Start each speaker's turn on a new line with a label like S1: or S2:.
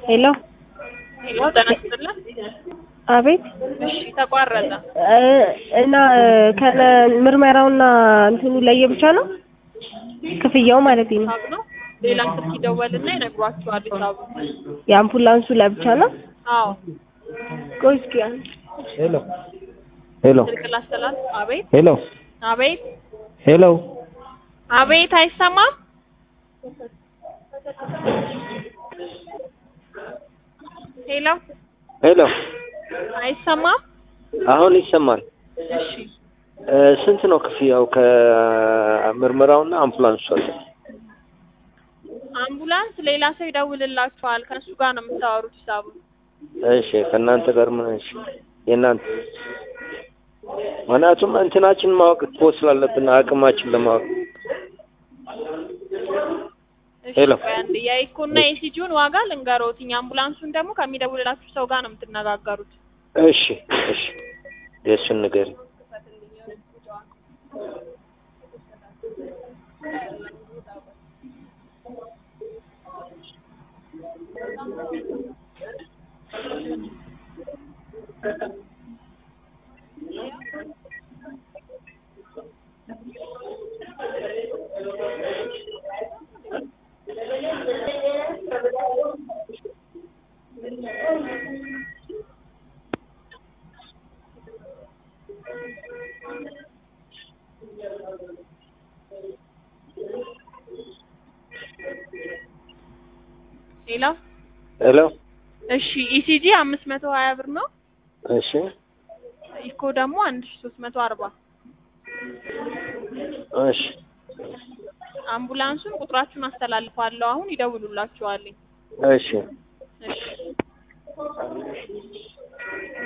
S1: ሄሎ
S2: ሄሎ ጤና ይስጥልን።
S1: አቤት
S2: እሺ ተቋረጠ።
S1: እ እና ከነ ምርመራውና እንትኑ ለየብቻ ነው ክፍያው ማለት ነው።
S2: ሂሳብ ነው። ሌላም ስልክ ይደወልና ይነግሯችኋል ሂሳቡ።
S1: የአምቡላንሱ ለብቻ ነው።
S2: አዎ
S1: ቆይ እስኪ አንድ
S3: ሄሎ ሄሎ
S2: ስልክ ላስተላልፍ። አቤት
S3: ሄሎ
S2: አቤት
S3: ሄሎ
S2: አቤት፣ አይሰማም? ሄሎ
S3: ሄሎ
S2: አይሰማም?
S3: አሁን ይሰማል።
S2: እሺ
S3: እ ስንት ነው ክፍያው ከምርመራውና አምቡላንሱ አለ?
S2: አምቡላንስ ሌላ ሰው ይደውልላችኋል። ከእሱ ጋር ነው የምታወሩት ሂሳቡ።
S3: እሺ ከእናንተ ጋር ምን እሺ የእናንተ ምክንያቱም እንትናችን ማወቅ እኮ ስላለብን አቅማችን ለማወቅ
S2: እሺ
S3: ሄሎ።
S2: ቆይ አንዴ የኢኮና የሲጂውን ዋጋ ልንገሮትኝ። አምቡላንሱን ደግሞ ከሚደውልላችሁ ሰው ጋር ነው የምትነጋገሩት።
S3: እሺ እሺ የእሱን ንገሪኝ።
S2: ሌላ
S3: ሄሎ
S2: እሺ ኢሲጂ አምስት መቶ ሀያ ብር ነው።
S3: እሺ
S2: ኢኮ ደግሞ አንድ ሺ ሶስት መቶ አርባ
S3: እሺ
S2: አምቡላንሱን ቁጥራችሁን አስተላልፋለሁ። አሁን ይደውሉላችኋል።
S3: እሺ
S2: እሺ